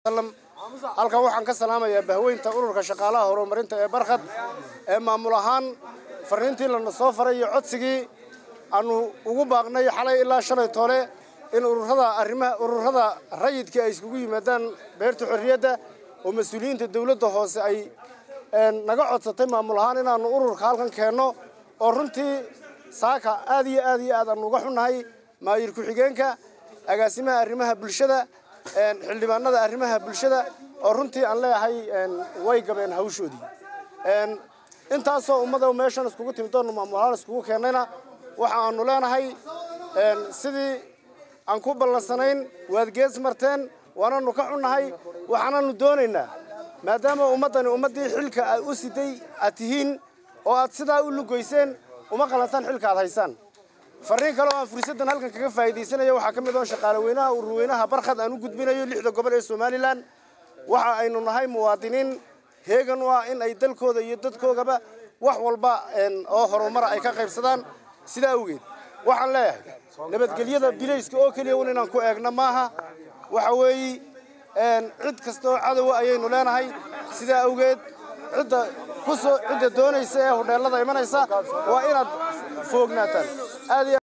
halkan waxaan ka salaamayaa bahweynta ururka shaqaalaha horumarinta ee barkhad ee maamul ahaan fariintii lana soo faray iyo codsigii aanu ugu baaqnay xalay ilaa shalay toole in ururada arrimaha ururada rayidka ay iskugu yimaadaan beerta xorriyadda oo mas-uuliyiinta dowladda hoose ay naga codsatay maamul ahaan inaanu ururka halkan keenno oo runtii saaka aad iyo aad iyo aad aanu uga xunnahay maayir ku-xigeenka agaasimaha arrimaha bulshada xildhibaanada arrimaha bulshada oo runtii aan leeyahay way gabeen hawshoodii intaasoo ummada meeshan iskugu timid doonu maamul ahaan iskugu keennayna waxa aanu leenahay sidii aan ku ballansanayn waad gees marteen waananu ka xunnahay waxaananu doonaynaa maadaama ummaddani ummaddii xilka aad u siday aad tihiin oo aad sidaa u lugoyseen uma qalantaan xilka aad haysaan fariin kale oo aan fursaddan halkan kaga faa'iidaysanayo waxaa ka mid oo shaqaale weynaha ururweynaha barkhad aan u gudbinayo lixda gobol ee somalilan waxa aynu nahay muwaadiniin heegan u ah in ay dalkooda iyo dadkoogaba wax walba oo horumara ay ka qaybsadaan sidaa awgeed waxaan leeyahay nabadgelyada bilayska oo keliya un inaan ku eegno maaha waxa weeye cid kasta oo cadowa ayaynu leenahay sidaa awgeed cidda kusoo cidda doonaysa ee hodheellada imanaysa waa inaad foognaataan